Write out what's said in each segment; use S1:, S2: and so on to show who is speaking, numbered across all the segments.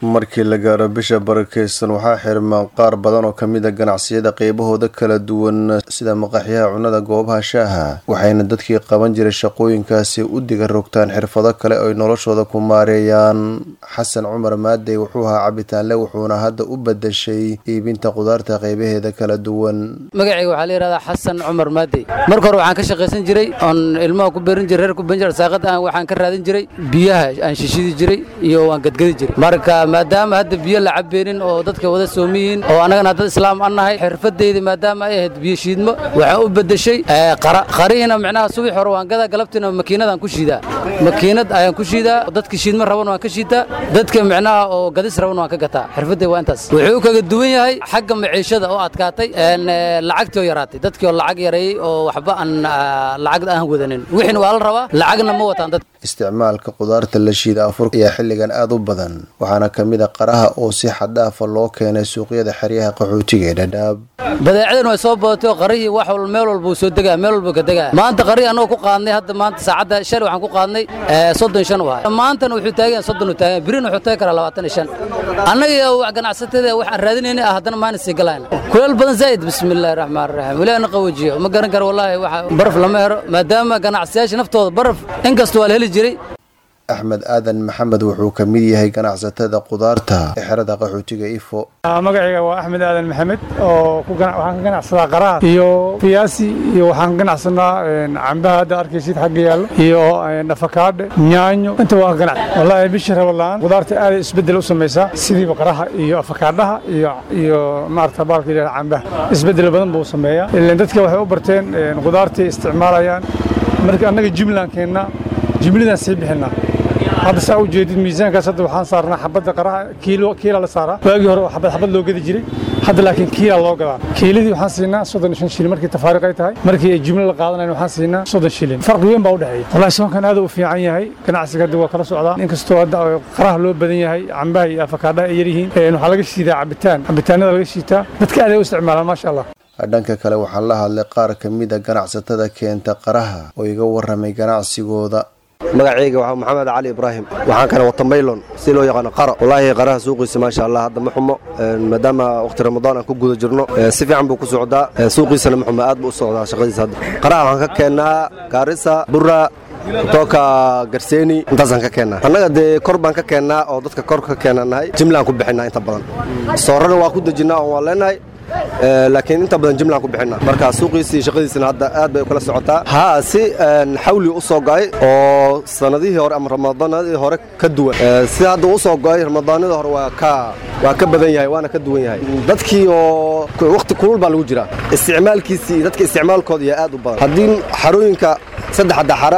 S1: markii la gaaro bisha barakeysan waxaa xirma qaar badan oo kamid a ganacsiyada qeybahooda kala duwan sida maqaxyaha cunnada goobaha shaaha waxayna dadkii qaban jiray shaqooyinkaasi u diga rogtaan xirfado kale oy noloshooda ku maareeyaan xasan cumar maadey wuxuu ahaa cabitaanle wuxuuna hadda u badashay iibinta qudaarta qeybaheeda kala duwan
S2: magacayga waxaa la yidhahdaa xasan cumar maadey marka hore waxaan ka shaqaysan jiray oon ilmaha ku beerin jiray reer ku beerin jiray saaqad aan waxaan ka raadin jiray biyaha aan shishidi jiray iyo waan gadgadi jiray marka maadaama hadda biyo la cabeenin oo dadka wada soomiyiin oo annagana dad islaam an nahay xirfadeyda maadaama ay ahayd biyo shiidmo waxaan u bedeshay qara qarihiina micnaha subax hore waan gadaa galabtiina makiinadaan ku shiidaa makiinad ayaan ku shiidaa dadka shiidmo raban waan ka shiitaa dadka micnaha oo gadis raban waan ka gataa xirfadey waa intaas wuxuu kaga duwan yahay xagga maciishada oo adkaatay lacagtii oo yaraatay dadkii oo lacag yareeyey oo waxba aan lacag aan wadanin wixiina waa la rabaa lacagna ma wataan dad
S1: isticmaalka qudaarta la shiida afurka ayaa xilligan aad u badan waxaana ka mid a qaraha oo si xaddhaafa loo keenay suuqyada xeryaha qaxootiga ee dhadhaab
S2: badeecadan way soo badatay oo qarihii wax wal meel walbuu soo degaa meel walbuu ka degaa maanta qarihii annagoo ku qaadnay hadda maanta saacadda shalay waxaan ku qaadnay soddon shan waay maantana wuxuu taagan soddon uu taagan birin wuxuu taagi karaa labaatan iyo shan annaga wax ganacsatada waxaan raadinaynay ah haddana maana sii galaan kuleel badan zaa'id bismillaahi raxmaan raxiim ilaahna qawajiyo ma garan karo wallaahi waxa baraf lama helo maadaama ganacsiyaasha naftooda baraf inkasta waa la heli jiray
S1: axmed aadan maxamed wuxuu ka mid yahay ganacsatada qudaarta ee xerada qaxootiga ifo
S3: magacayga waa axmed aadan maxamed oo waxaan ka ganacsadaa qaraha iyo fiyaasi iyo waxaan ka ganacsanaa cambaha hadda arkaysid xagga yaallo iyo afakaadhe yaanyo inta waa ka ganac wallaahi bishii rabalaan qudaarta aaday isbeddel u samaysaa sidiiba qaraha iyo afakaadhaha iyo iyo maarata baalka yidhahda cambaha isbeddel badan buu sameeyaa ilan dadka waxay u barteen qudaartay isticmaalayaan marka annaga jumlaan keennaa jumladaan sii bixinaa hadda saa u jeedid miisaankaas hadda waxaan saarnaa xabadda qaraha kiilo kiila la saaraa waagii hore xabad xabad loo gadi jiray hadda laakiin kiila loo gadaa kiiladii waxaan siinaa soddon iyo shan shilin markii tafaariq ay tahay markii ay jumlo la qaadanayn waxaan siinaa soddon shilin farqi weyn baa u dhexeeya wallahi soonkan aad u fiican yahay ganacsiga hadda waa kala socdaa inkastoo hadda qaraha loo badan yahay cambaha iyo afakaadhaha ay yaryihiin waxaa laga shiidaa cabitaan cabitaanada laga shiitaa dadka aad ay u isticmaalaan maasha allah
S1: dhanka kale waxaa la hadlay qaar ka mid a ganacsatada keenta qaraha oo iga warramay ganacsigooda
S4: magacayga waa maxamed cali ibraahim waxaan kana wata maylon si loo yaqaano qaro wallaahi qaraha suuqiisa maasha allah hadda ma xumo maadaama waqti ramadaan aan ku guda jirno si fiican buu ku socdaa suuqiisana ma xumo aad buu u socdaa shaqadiisa hadda qaraha waxaan ka keennaa gaarisa bura tooka garseeni intaasaan ka keennaa annaga dee kor baan ka keennaa oo dadka kor ka keenanahay jimlaan ku bixinaa inta badan soorana waa ku dejinnaa oo waan leenahay laakiin inta badan jimlaan ku bixina marka suuqiisii shaqadiisina hadda aad bay kala socotaa haa si xawli u soo go'ay oo sanadihii hore ama ramadaanadii hore ka duwan sida hadda u soo go'ay ramadaanadii hore waa ka waa ka badan yahay waana ka duwan yahay dadkii oo waqti kulul baa lagu jiraa isticmaalkiisii iyo dadka isticmaalkooda iyo aad u badan haddii xarooyinka saddexda xara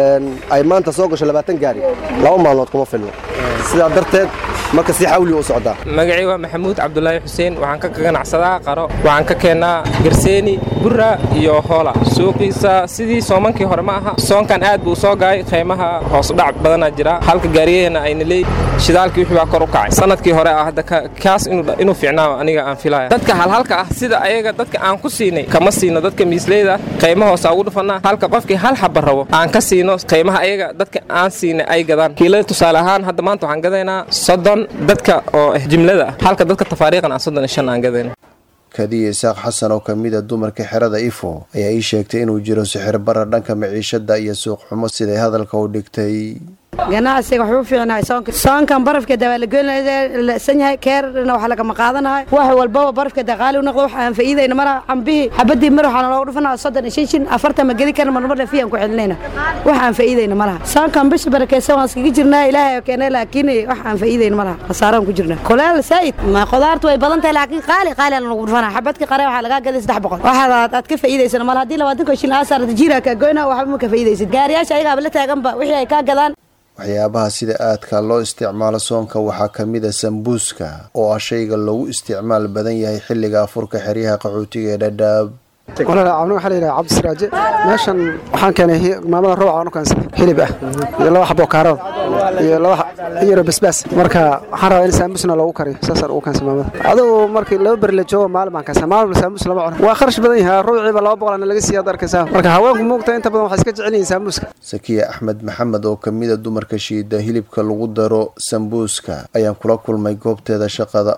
S4: ay maanta soo gasho labaatan gaari laba maalmood kuma filno sidaa darteed marka si xawli u socdaa
S5: magacii waa maxamuud cabdulaahi xuseen waxaan ka ganacsadaa qaro waxaan ka keennaa garseeni burra iyo hoola suuqiisa sidii soomankii hore ma aha soonkan aad buu soo gaay qiimaha hoosudhac badanaa jira halka gaariyaheena ayna leey shidaalkii wixii baa kor u kacay sanadkii hore ah hadda kaas inuu fiicnaa aniga aan filaya dadka halhalka ah sida ayaga dadka aan ku siinay kama siino dadka miisleyda qiimo hoosa ugu dhufannaa halka qofkii hal xaba rabo aan ka siino qiimaha ayaga dadka aan siinay ay gadaan kiilada tusaale ahaan hadda maanta waxaan gadaynaa soddon dadka oo ah jimlada ah halka dadka tafaariiqan aan soddon iyo shan aan gadayno
S1: kadiya isaaq xasan oo ka mid a dumarka xerada ifo ayaa ii sheegtay inuu jiro sixir bara dhanka maciishada iyo suuq xumo siday hadalka u dhigtay
S6: ganacsiga waxuu fiicnahay soonka soonkan barafkeeda waa la goynlaysan yahay keerna wax lagama qaadanahay wax walbaba barafkeeda qaali u noqdo wax aan faa'iidayna mara cambihii xabadii mar waxaana loogu dhufanaa soddon iyo shan shin afartan ma geli karna marmarna fiyaan ku celinayna wax aan faa'iidayna ma laha soonkan bisha barakeysan waan iskaga jirnaa ilaahay oo keenay laakiin wax aan faa'iidayna ma laha khasaaraan ku jirnaa kuleel saa'id ma qudaartu way badan tahay laakiin qaali qaali aan lagu dhufanaa xabadkii qare waxaa lagaa gaday saddex boqol waxaad aad ka faa'iidaysana ma laha haddii labaatanka shilin aa saarata jiira kaa goyna waxba ma ka faa'iidaysid gaariyaasha ayagaaba la taaganba wixii ay kaa gadaan
S1: waxyaabaha sida aadka loo isticmaalo soonka waxaa ka mid a sambuuska oo ah shayga loogu isticmaal badan yahay xilliga afurka xeryaha qaxootiga ee dhadhaab
S7: walaal caawna waxaa la yidhaha cabdisiraaje meeshan waxaan keenay maamada rooca aan u keensaday hilib ah iyo laba xabo kaarada iyo laba yaro basbaas marka waxaan rabaa in saamusna loogu kariyo saasaan ugu keensa maamada adigu markii laba beri la joogo maalin baan keensa maalin saamus lama cuno waa kharash badan yahay ruuciiba laba boqolana laga siiya ad arkaysaa marka haweenku muugta inta badan waxay iska jecel yihiin saamuuska
S1: sakiya axmed maxamed oo ka mida dumarka shiida hilibka lagu daro sambuuska ayaan kula kulmay goobteeda shaqada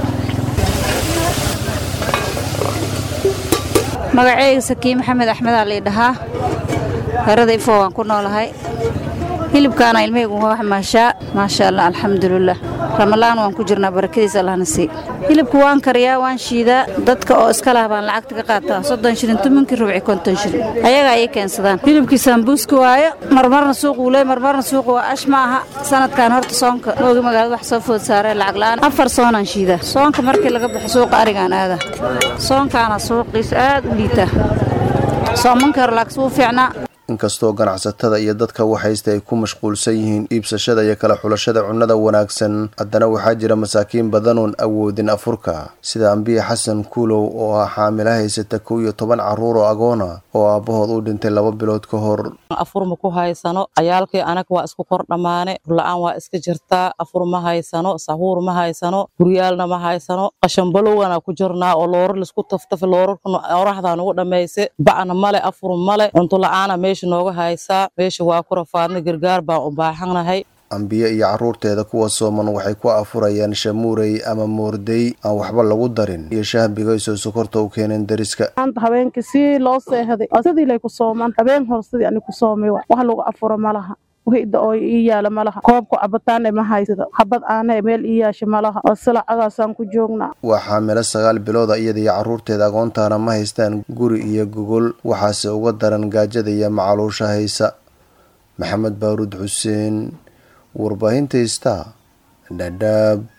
S8: magaceyga sakiin maxamed axmedaa lii dhahaa herada ifo waan ku noolahay hilibkaana ilmahaygu wax maashaa maasha allah alxamdulilah ramalaan waan ku jirnaa barakadiisa allahna sii hilibka waan kariyaa waan shiidaa dadka oo iska lah baan lacagta ka qaataa soddon shilin tumankii rubci konton shilin ayaga ayay keensadaan hilibkii saambuuska waayo marmarna suuquu leey marmarna suuqa waa ash ma aha sanadkan horta soonka moogi magaalada wax soo food saaree lacag la'aan afar soonaan shiidaa soonka markii laga baxo suuqa arigaan aada soonkaana suuqiisa aad u liitaa soomankii hore laakiin wuu fiicnaa
S1: inkastoo ganacsatada iyo dadka waxaysta ay ku mashquulsan yihiin iibsashada iyo kala xulashada cunnada wanaagsan haddana waxaa jira masaakiin badanoon awoodin afurka sida ambiya xasan kuulow oo ah xaamila haysata kow iyo toban carruur oo agoona oo aabbahood u dhintay laba bilood ka hor
S9: afur ma ku haysano cayaalkii anaga waa isku kor dhammaane urla-aan waa iska jirtaa afur ma haysano sahuur ma haysano guryaalna ma haysano qashanbalowgana ku jirnaa oo loorar laisku taftafa loorarkana oraxdaa nugu dhammayse ba'na male afur male cunto la-aana meesha nooga haysaa meesha waa ku rafaadna gargaar baan u baaxanahay
S1: ambiye iyo carruurteeda kuwa sooman waxay ku afurayaan shamuurey ama moordey aan waxba lagu darin iyo shahbigaysoo sokorta u keeneen dariska
S10: maanta habeenkii si loo seexday oo sidii lay ku soomaan habeen hor sidii ani ku soomay wax lagu afuro ma laha wixda oo ii yaala ma laha koobka cabitaane ma haysado habad aane meel ii yaasha ma laha oo silacadaasaan ku joognaa
S1: waa xaamilo sagaal bilooda iyada iyo carruurteeda agoontaana ma haystaan guri iyo gogol waxaase uga daran gaajada iyo macaluusha haysa maxamed baaruud xuseen warbaahinta ista dhadhaab